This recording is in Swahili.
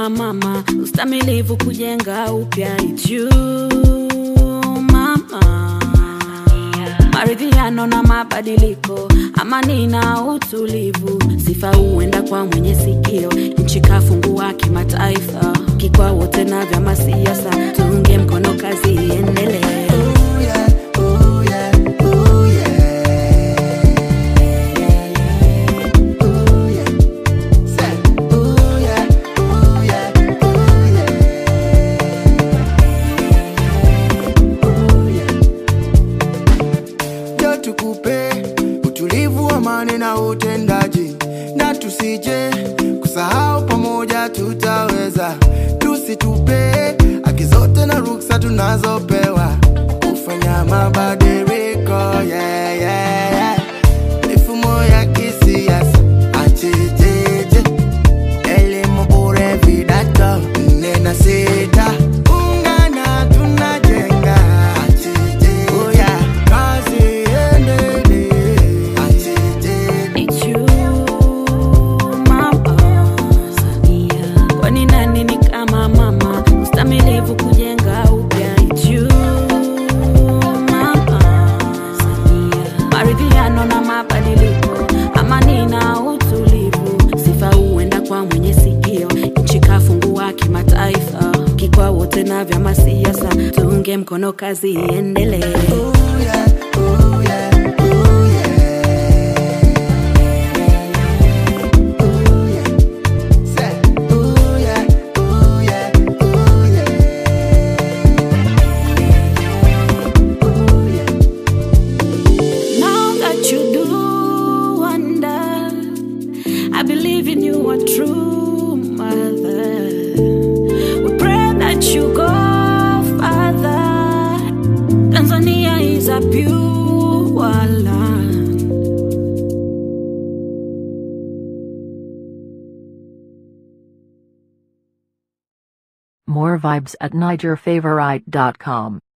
kama mama, ustamilivu kujenga upya it's you mama, maridhiano na mabadiliko, amani na utulivu, sifa huenda kwa mwenye sikio, nchi kafungua kimataifa, kikwa wote na vyama siasa, tuunge mkono kazi iendelee. ndio tukupe utulivu, amani na utendaji, na tusije kusahau, pamoja tutaweza. Tusitupe haki zote na ruksa tunazopewa kufanya mabadiliko yeah, yeah, yeah. Mifumo ya kisiasa achejeje, elimu bure, vidato nne na sita, ungana tunajenga achejeje, oh yeah. kazi iendelee achejeje It's you, mama Samia. Kwani nani ni kama mama, ustamilivu kujenga upya. It's you, mama Samia. Maridhiano na mabadiliko, amani na utulivu, sifa huenda kwa mwenye sikio. Nchi kafungua kimataifa, kikwa wote na vyama siasa, tuunge mkono kazi iendelee. Oh yeah, oh yeah, oh yeah. Oh yeah. Say, oh yeah, oh yeah, oh yeah. Oh yeah. Now that you do wonder, I believe in you, a true mother. We pray that you go further. Tanzania is a pure land. More vibes at NigerFavorite.com.